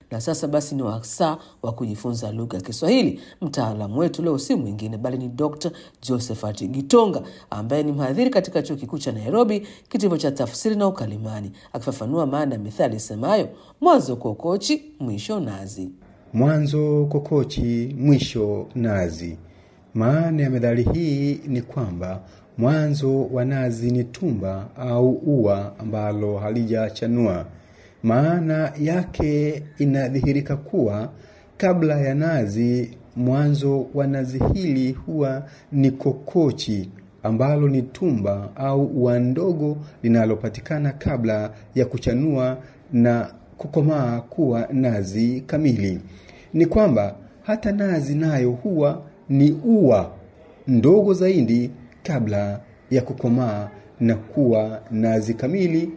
na sasa basi ni wasaa wa kujifunza lugha ya Kiswahili. Mtaalamu wetu leo si mwingine bali ni Dr. Josephat Gitonga ambaye ni mhadhiri katika chuo kikuu cha Nairobi, kitivo cha tafsiri na ukalimani, akifafanua maana ya mithali isemayo mwanzo kokochi, mwisho nazi. Mwanzo kokochi, mwisho nazi. Maana ya methali hii ni kwamba mwanzo wa nazi ni tumba au ua ambalo halijachanua. Maana yake inadhihirika kuwa kabla ya nazi, mwanzo wa nazi hili huwa ni kokochi ambalo ni tumba au ua ndogo linalopatikana kabla ya kuchanua na kukomaa kuwa nazi kamili. Ni kwamba hata nazi nayo huwa ni ua ndogo zaidi kabla ya kukomaa na kuwa nazi kamili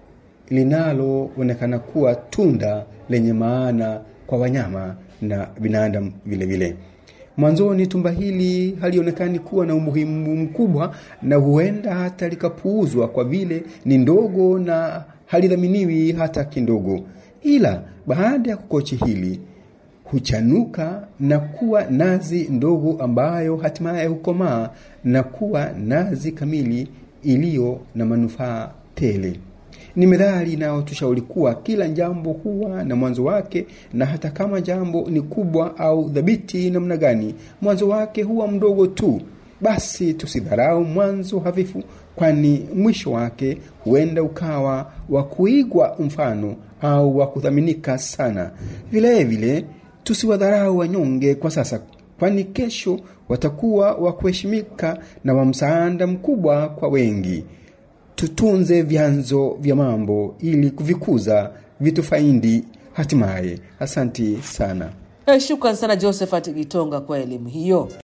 linaloonekana kuwa tunda lenye maana kwa wanyama na binadamu vile vile. Mwanzoni tumba hili halionekani kuwa na umuhimu mkubwa na huenda hata likapuuzwa kwa vile ni ndogo na halidhaminiwi hata kidogo, ila baada ya kukochi hili huchanuka na kuwa nazi ndogo ambayo hatimaye hukomaa na kuwa nazi kamili iliyo na manufaa tele. Ni methali inayotushauri kuwa kila jambo huwa na mwanzo wake, na hata kama jambo ni kubwa au dhabiti namna gani, mwanzo wake huwa mdogo tu. Basi tusidharau mwanzo hafifu, kwani mwisho wake huenda ukawa wa kuigwa mfano au wa kuthaminika sana. Vilevile vile, tusiwadharau wanyonge kwa sasa, kwani kesho watakuwa wa kuheshimika na wa msaada mkubwa kwa wengi. Tutunze vyanzo vya mambo ili kuvikuza vitufaidi hatimaye. Asanti sana. Shukran sana Josephat Gitonga kwa elimu hiyo.